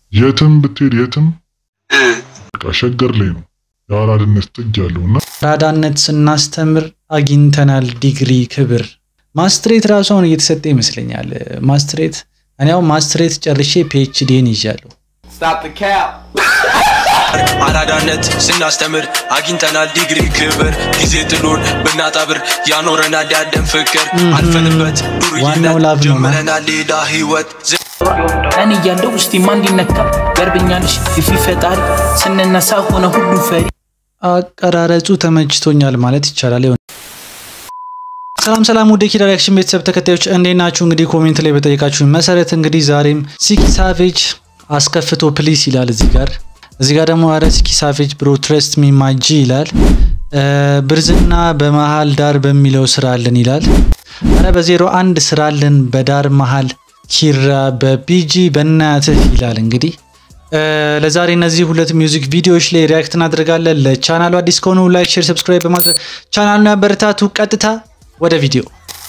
የትም ብትሄድ የትም በቃ ሸገር ላይ ነው የአራድነት ጥግ ያለውና አራዳነት ስናስተምር አግኝተናል ዲግሪ ክብር። ማስትሬት ራሱ አሁን እየተሰጠ ይመስለኛል። ማስትሬት እኔ ያው ማስትሬት ጨርሼ ፒኤችዲን ይዣለሁ። አራዳነት ስናስተምር አግኝተናል ዲግሪ ክብር ጊዜ ጥሎን ብናጣብር ያኖረናል ያለን ፍቅር አልፈንበት ዋናው ዱርዬነት ላብ ነው። ጀምረናል ሌላ ህይወት እኔ እያለሁ ውስጥ ማንዲነካ ገርብኛልሽ የፊ ፈጣሪ ስንነሳ ሆነ ሁሉ ፈሪ አቀራረጹ ተመችቶኛል ማለት ይቻላል። ይሆን ሰላም ሰላም፣ ወደ ኪዳ ሪያክሽን ቤተሰብ ተከታዮች እንዴት ናችሁ? እንግዲህ ኮሜንት ላይ በጠየቃችሁ መሰረት እንግዲህ ዛሬም ሲኪ ሳቬጅ አስከፍቶ ፕሊስ ይላል እዚህ ጋር እዚህ ጋር ደግሞ አረ ሲኪ ሳቬጅ ብሮ ትረስት ሚ ማጂ ይላል። እ ብርዝና በመሃል ዳር በሚለው ስራልን ይላል። አረ በዜሮ አንድ ስራልን በዳር መሃል ኪራ በቢጂ በእናትህ ይላል እንግዲህ እ ለዛሬ እነዚህ ሁለት ሚውዚክ ቪዲዮዎች ላይ ሪያክት እናደርጋለን። ለቻናሉ አዲስ ከሆኑ ላይክ፣ ሼር፣ ሰብስክራይብ በማድረግ ቻናሉን ያበረታቱ። ቀጥታ ወደ ቪዲዮ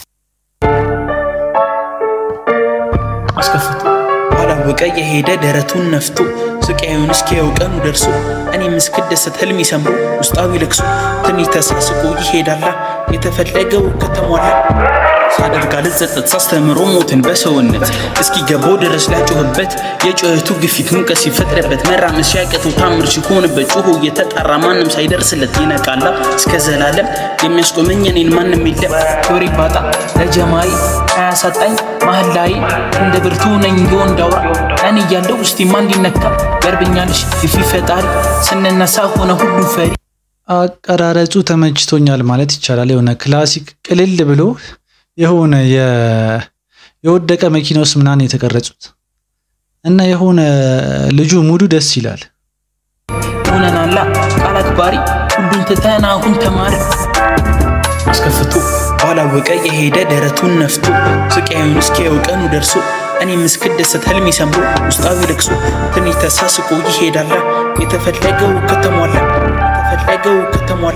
አስከፍቶ ባላወቀ የሄደ ደረቱን ነፍቶ ስቃዩን እስኪያው ቀኑ ደርሶ እኔም እስክደሰት ህልሜ ሰምሮ ውስጣዊ ልቅሶ ትንሽ ተሳስቆ ይሄዳላ የተፈለገው ከተሟላ ሳደርግ አልጸጸት ሳስተምሮ ሞትን በሰውነት እስኪገባው ድረስ ላጮህበት የጩኸቱ ግፊት ሙቀት ሲፈጥርበት መራመድ ሲያቅተው ታምር ሲሆንበት ጩሁ እየተጣራ ማንም ሳይደርስለት ይነቃላ እስከ ዘላለም የሚያስቆመኝ እኔን ማንም የለም ክብሬ ባጣ ለጀማሪ አያሳጣኝ መሀል ላይ እንደ ብርቱ ነኝ የወንድ አውራ እኔ እያለሁ ውስጤ ማን እንዲነካ ገርብኛልሽ የፊ ፈጣሪ ስንነሳ ሆነ ሁሉ ፈሪ አቀራረጹ ተመችቶኛል ማለት ይቻላል። የሆነ ክላሲክ ቅልል ብሎ የሆነ የ- የወደቀ መኪና ውስጥ ምናምን የተቀረጹት እና የሆነ ልጁ ሙዱ ደስ ይላል። ሆነናላ ቃል አክባሪ ሁሉን ትተን አሁን ተማሪ አስከፍቶ ባላወቀ የሄደ ደረቱን ነፍቶ ስቃዩን እስኪያው ቀኑ ደርሶ እኔም እስክደሰት ህልሜ ሰምሮ ውስጣዊ ልቅሶ ትንሽ ተሳስቆ ይሄዳላ የተፈለገው ከተሟላ የተፈለገው ከተሟላ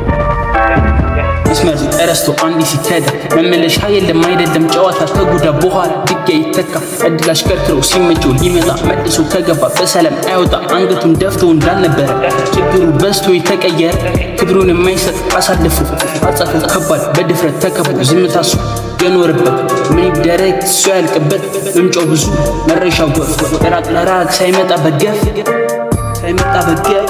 መስመር ተረስቶ አንድ ሲተዳ መመለሻ የለም አይደለም ጨዋታ ከጉዳ በኋላ ድጋይ ይተካ እድል አሽከርክሮ ሲመቸው ሊመጣ መልሶ ከገባ በሰላም አይወጣ አንገቱን ደፍቶ እንዳልነበረ ችግሩ በዝቶ የተቀየረ ክብሩን የማይሰጥ አሳልፎ አጻፉ ከባድ በድፍረት ተከቦ ዝምታሱ የኖርበት ምን ይደረግ እሱ ያልቅበት ምንጮ ብዙ መረሻው ጎፍ ራቅ ለራቅ ሳይመጣ በገፍ ሳይመጣ በገፍ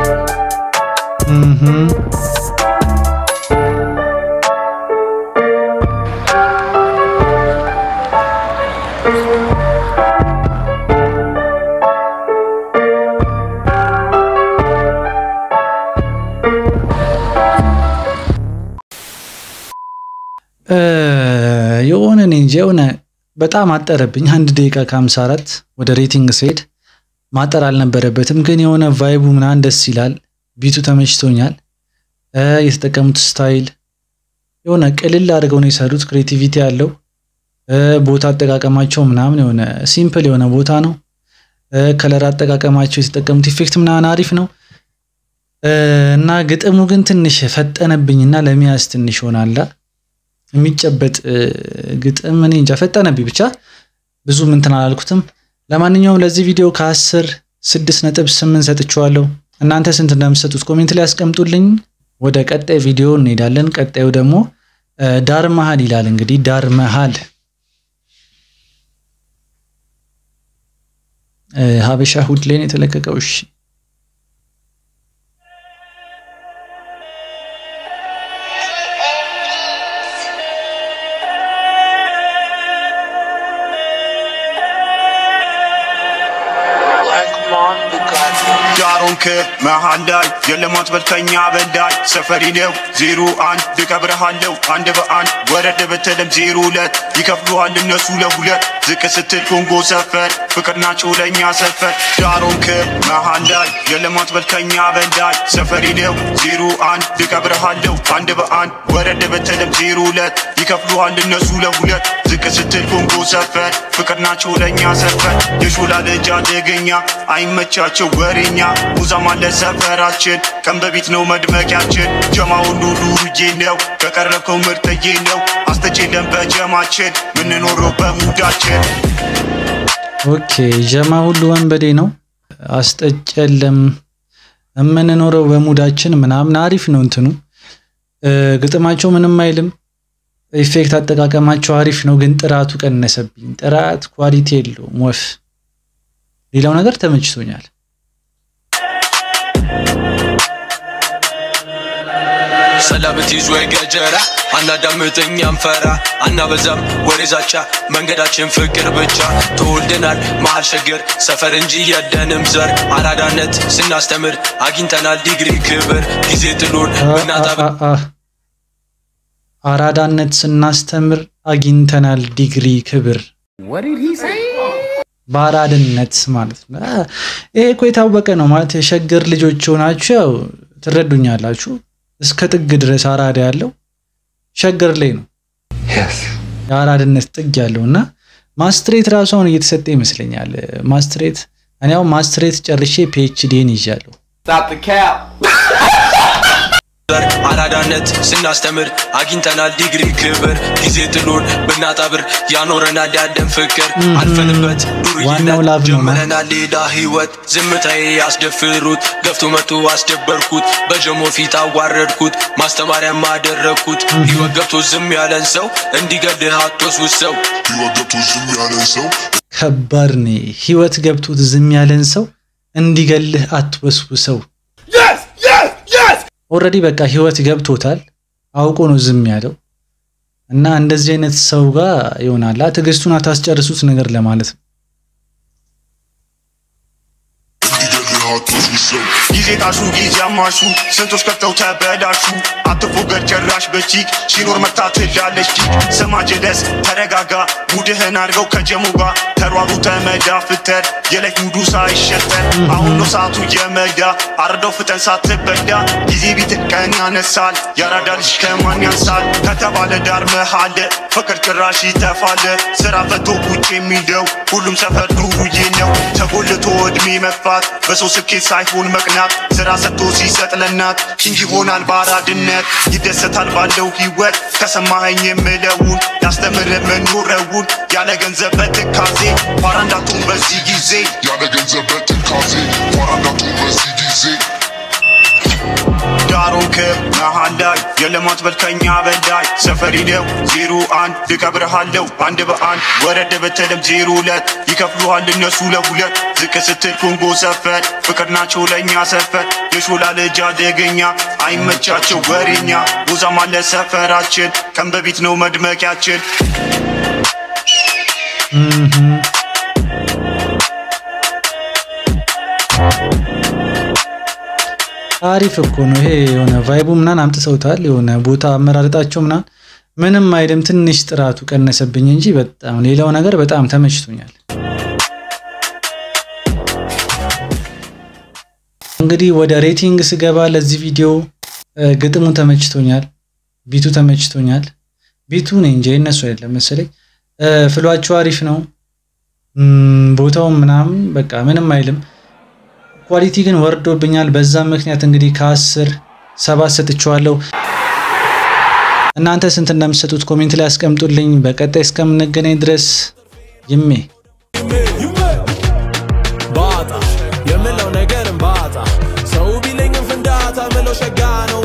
እ የሆነ እኔ እንጂ የሆነ በጣም አጠረብኝ። አንድ ደቂቃ ከሀምሳ አራት ወደ ሬቲንግ ስሄድ ማጠር አልነበረበትም፣ ግን የሆነ ቫይቡ ምናምን ደስ ይላል። ቢቱ ተመችቶኛል። እ የተጠቀሙት ስታይል የሆነ ቅልል አድርገው ነው የሰሩት። ክሬቲቪቲ ያለው እ ቦታ አጠቃቀማቸው ምናምን የሆነ ሲምፕል የሆነ ቦታ ነው። እ ከለር አጠቃቀማቸው የተጠቀሙት ኢፌክት ምናምን አሪፍ ነው እ እና ግጥሙ ግን ትንሽ ፈጠነብኝና ለመያዝ ትንሽ ሆናላ የሚጨበጥ እ ግጥም እኔ እንጃ ፈጠነብኝ። ብቻ ብዙ እንትን አላልኩትም። ለማንኛውም ለዚህ ቪዲዮ ከአስር ስድስት ነጥብ ስምንት ሰጥቼዋለሁ። እናንተ ስንት እንደምትሰጡት ኮሜንት ላይ ያስቀምጡልኝ። ወደ ቀጣይ ቪዲዮ እንሄዳለን። ቀጣዩ ደግሞ እ ዳር መሃል ይላል። እንግዲህ ዳር መሃል እ ሀበሻ ሁድ ላይ ነው የተለቀቀው። እሺ ዳሮንክ መሃል ላይ የልማት በልተኛ በዳይ ሰፈሪ ነው ዜሮ አንድ ልቀብረሃለው አንድ በአንድ ወረድ ብትልም ዜሮ ሁለት ይከፍሉሃል እነሱ ለሁለት ዝቅ ስትል ኮንጎ ሰፈር ፍቅር ናቸው ለእኛ ሰፈር ዳሮንክ መሃል ላይ የልማት በልተኛ በዳይ ሰፈሪ ነው ዜሮ አንድ ልቀብረሃለው አንድ በአንድ ወረድ ብትልም ዜሮ ሁለት ይከፍሉሃል እነሱ ለሁለት ዝቅ ስትል ኮንጎ ሰፈር ፍቅር ናቸው ለእኛ ሰፈር የሾላ ልጅ አደገኛ አይመቻቸው ወሬኛ ሙዛም አለ ሰፈራችን ቀን በፊት ነው መድመቂያችን ጀማ ሁሉ ዱርዬ ነው ከቀረብከው ምርጥዬ ነው አስተቼለን በጀማችን ምንኖረው በሙዳችን ኦኬ ጀማ ሁሉ ወንበዴ ነው። አስጠጭ የለም የምንኖረው በሙዳችን ምናምን አሪፍ ነው። እንትኑ ግጥማቸው ምንም አይልም። ኢፌክት አጠቃቀማቸው አሪፍ ነው፣ ግን ጥራቱ ቀነሰብኝ። ጥራት ኳሊቲ የለውም ወፍ። ሌላው ነገር ተመችቶኛል። ሰላምት ይዞ ገጀራ አናዳምጠኝ አንፈራ አናበዛም ወሬ ዛቻ መንገዳችን ፍቅር ብቻ ተወልደናል መሀል ሸገር ሰፈር እንጂ የለንም ዘር አራዳነት ስናስተምር አግኝተናል ዲግሪ ክብር ጊዜ ጥሎን ብናጣብ አራዳነት ስናስተምር አግኝተናል ዲግሪ ክብር በአራድነት ማለት ነው። ይሄ እኮ የታወቀ ነው ማለት የሸገር ልጆች ሆናችሁ ያው ትረዱኛላችሁ። እስከ ጥግ ድረስ አራዳ ያለው ሸገር ላይ ነው የአራድነት ጥግ ያለው እና ማስትሬት ራሱ አሁን እየተሰጠ ይመስለኛል። ማስትሬት እኔ አሁን ማስትሬት ጨርሼ ፒኤችዲን ይዣለሁ። ዘር አራዳነት ስናስተምር አግኝተናል ዲግሪ ክብር ጊዜ ጥሎን ብናጣብር ያኖረናል ያለን ፍቅር አልፈንበት ዋናው ዱርዬነት ላብ ነው። ጀምረናል ሌላ ህይወት ዝምታዬ ያስደፍሩት ገፍቶ መቶ አስደበርኩት በጀሞ ፊት አዋረድኩት ማስተማሪያም አደረግኩት ህይወት ገብቶ ዝም ያለን ሰው እንዲገድህ አትወስውት ሰው ህይወት ገብቶ ዝም ያለን ሰው ከባድ ነው። ህይወት ገብቶት ዝም ያለን ሰው እንዲገልህ አትወስውሰው። ኦልሬዲ በቃ ህይወት ገብቶታል አውቆ ነው ዝም ያለው እና እንደዚህ አይነት ሰው ጋር ይሆናላ ትዕግስቱን አታስጨርሱት ነገር ለማለት ነው። እንዲገልህ አትወስድ ሰው ጊዜ ጣሹ ጊዜ አማሹ ስንቶች ከፍተው ተበላሹ አትፎገር ጭራሽ በቺክ ሲኖር መታ ትላለች ቺክ ስማ ጀለስ ተረጋጋ ሙድህን አድርገው ከጀሙ ጋር ተሯሩ ተመዳ ፍተር የለት ሙዱ ሳይሸተር አሁን ነው ሰዓቱ የመዳ አርደው ፍጠን ሳትበዳ ጊዜ ቢት ቀን ያነሳል ያራዳ ልጅ ከማን ያንሳል ከተባለ ዳር መሃለ ፍቅር ጭራሽ ይተፋለ ስራ ፈቶ ቁጭ የሚለው ሁሉም ሰፈር ዱርዬ ነው ተጎልቶ እድሜ መግፋት በሰው ስኬት ሳይሆን መቅናት ስራ ሰጥቶ ሲሰጥ ለናት እንጂ ይሆናል ባራድነት ይደሰታል ባለው ህይወት ከሰማኸኝ የምለውን ያስተምር መኖረውን ያለ ገንዘብ በትካዜ ፋራ እንዳትሆን በዚህ ጊዜ ያለ ገንዘብ በትካዜ ፋራዳቱን በዚህ ጊዜ ዳሮን ከመሃል ላይ የለማት በልከኛ በላይ ሰፈሪ ነው ዜሮ አንድ ልቀብርሃለው አንድ በአንድ ወረድ በተለም ዜሮ ሁለት ይከፍሉሃል እነሱ ለሁለት ዝቅ ስትል ኮንጎ ሰፈር ፍቅር ናቸው ለእኛ ሰፈር የሾላ ልጅ አደገኛ አይመቻቸው ወሬኛ ቦዛም አለ ሰፈራችን ቀን በፊት ነው መድመቂያችን አሪፍ እኮ ነው ይሄ። የሆነ ቫይቡ ምናምን አምጥተውታል። የሆነ ቦታ አመራረጣቸው ምናምን ምንም አይልም። ትንሽ ጥራቱ ቀነሰብኝ እንጂ በጣም ሌላው ነገር በጣም ተመችቶኛል። እንግዲህ ወደ ሬቲንግ ስገባ ለዚህ ቪዲዮ እ፣ ግጥሙ ተመችቶኛል፣ ቢቱ ተመችቶኛል። ቢቱ ነው እንጂ የእነሱ አይደለም መሰለኝ። እ፣ ፍሏቸው አሪፍ ነው። እም፣ ቦታውም ምናምን በቃ ምንም አይልም። ኳሊቲ ግን ወርዶብኛል። በዛም ምክንያት እንግዲህ ከአስር ሰባት ሰጥቼዋለሁ። እናንተ ስንት እንደምትሰጡት ኮሜንት ላይ አስቀምጡልኝ። በቀጣይ እስከምንገናኝ ድረስ ይሜ ባጣ የምለው ነገርን ባጣ ሰው ቢለኝም ፍንዳታ ምለው ሸጋ ነው